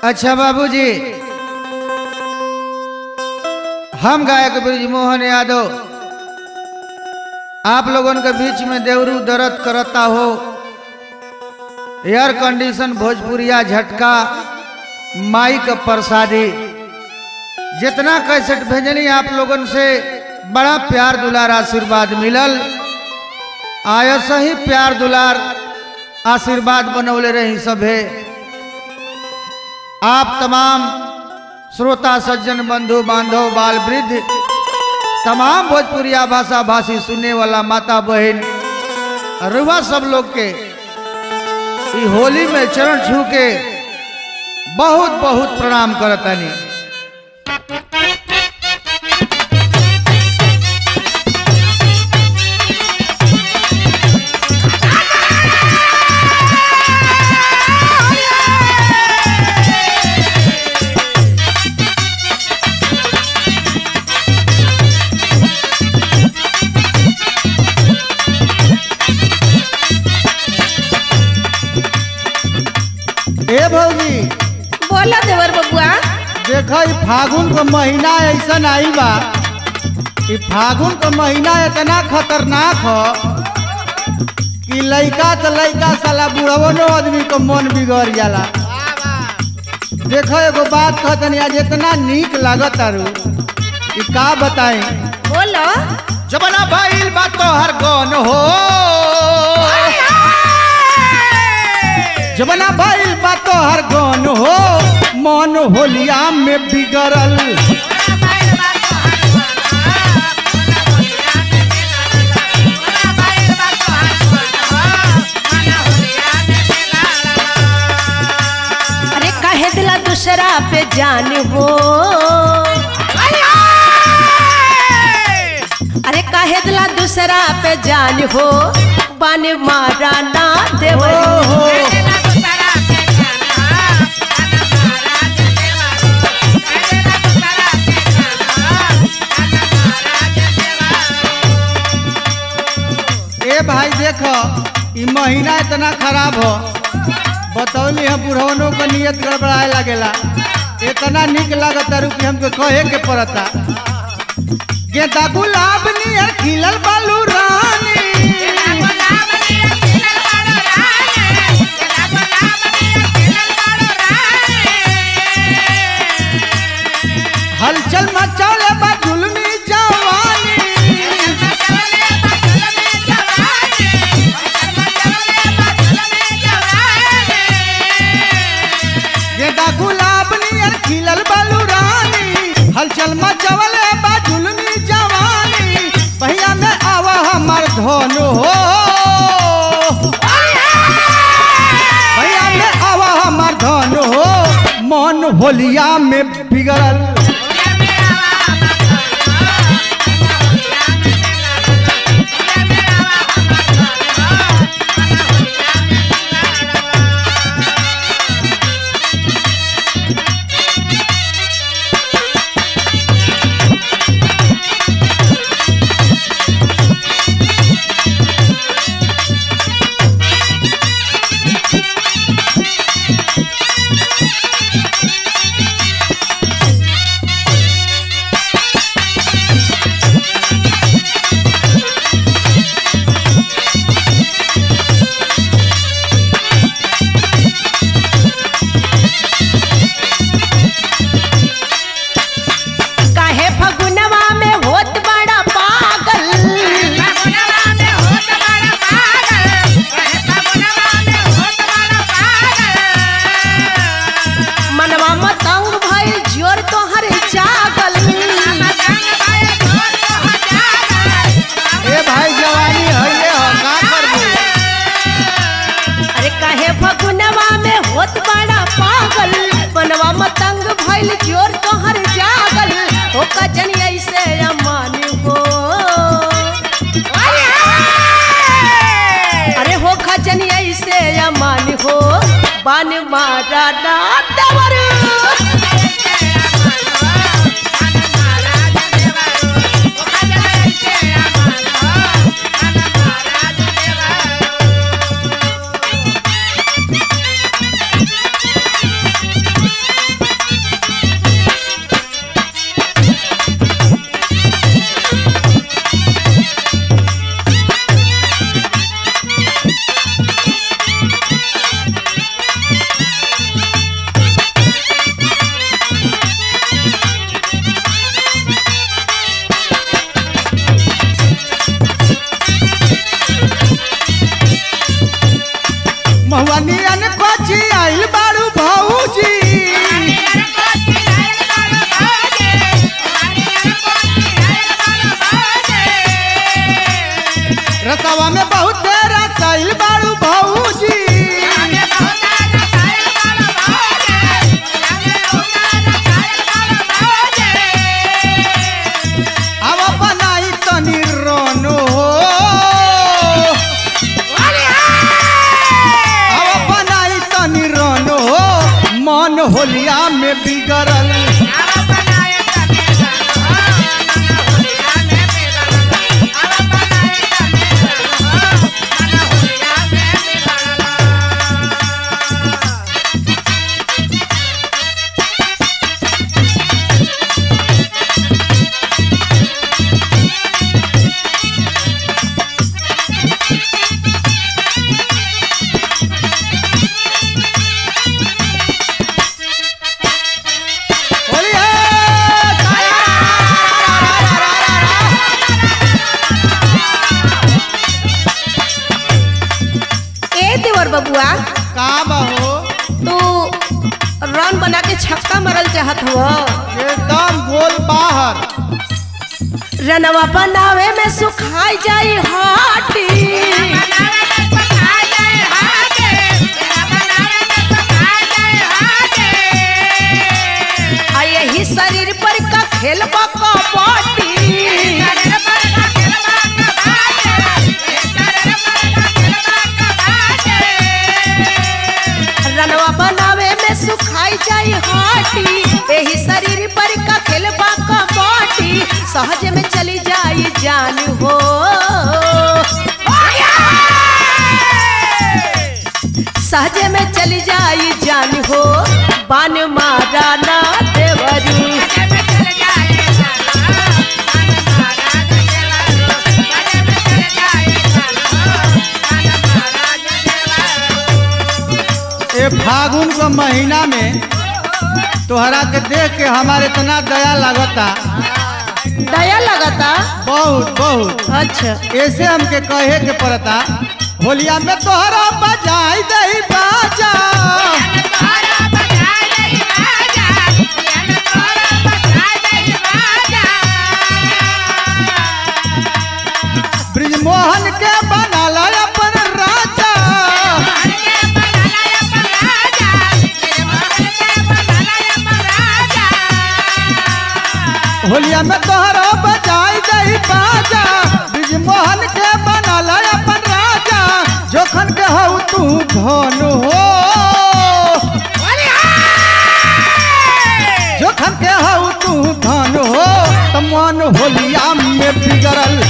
अच्छा बाबूजी हम गायक ब्रिजमोहन यादव आप लोगों के बीच में देवरू दर्द करता हो एयर कंडीशन भोजपुरिया झटका माइक प्रसादी जितना कैसेट भेजनी आप लोगन से बड़ा प्यार दुलार आशीर्वाद मिलल आया सही प्यार दुलार आशीर्वाद बनौले रही सभे आप तमाम श्रोता सज्जन बंधु बांधव बाल वृद्ध तमाम भोजपुरिया भाषा भाषी सुनने वाला माता बहन रुआ सब लोग के ई होली में चरण छू के बहुत बहुत प्रणाम करतनी ए भौजी बोला देवर बबुआ देखा ई फागुन का महीना ऐसा आई बा ई फागुन का महीना इतना खतरनाक हो कि लइका तो लइका साला बुढ़वनो आदमी को मन बिगड़ जाला देखो एगो बात कहतनी आज इतना नीक लागत आरू ई का बताई बोलो जबना भइल बा तोहर गन हो जबना भइल बा तोहर गन हो मन होलिया में बिगड़ल अरे कहे दिला दूसरा पे जान हो अरे कहे दिला दूसरा पे जान हो बन मारा ना देवर ओहो ए भाई देखो ई महीना इतना खराब हो बतौली हम बुढ़वनों का नियत गड़बड़ाए लगेला इतना निक लागत तारू कि हमके कहे के पड़ता गेंदा गुलाब नियर खिलल बालू रानी हलचल मचौले बा जुलमी जवानी गेंदा गुलाब नियर खिलल बालू रानी हलचल मचौले बा जुलमी जवानी भैया में आवा हमर धन हो भैया में आवा हमर धन हो मन होलिया में बिगड़ल काहे फगुनवा में होत बड़ा पागल मनवा मतंग भइल जोर तोहर जागल ए भाई जवानी है ये हो का करबू अरे काहे फगुनवा में होत बड़ा पागल मनवा मतंग भइल जोर तोहर जागल हो कजन ऐसे अमान हो अरे हो खजन ऐसे अमान हो बन मारा ना देवर Thank महुआनियन कोची आइल बाड़ू भौजी रसवा में बहुत रसाइल बाड़ू भौजी अब बनाई तनी रोनो अब बनाई तनी रोनो मन होलिया में बिगड़ल होलिया ए देवर बबुआ का बहो तू रन बना के छक्का मारल चाहत हो एकदम गोल बाहर रनवा बनावे में सुखाई जाई हाटी आ यही शरीर पर का खेल कबड्डी रनवा बनावे में सुखाई जाई हाटी यही शरीर पर का खेल कबड्डी सहज में चली जाई जान हो सहज में चली जाई जान हो बान मारा ना देवरू ए फागुन के महीना में तोहरा के देख के हमारे इतना दया लगता दया लगता बहुत बहुत अच्छा ऐसे हमके कहे के पड़ता होलिया में तोहरा बजाई दही बाजा ब्रिजमोहन के बनाला अपन राजा होलिया में तोहरा बजाई दही बाजा ब्रिजमोहन के बनाला अपन राजा जोखन के हऊ तू धन हो जोखन के हऊ तू धन हो त मन होलिया में बिगड़ल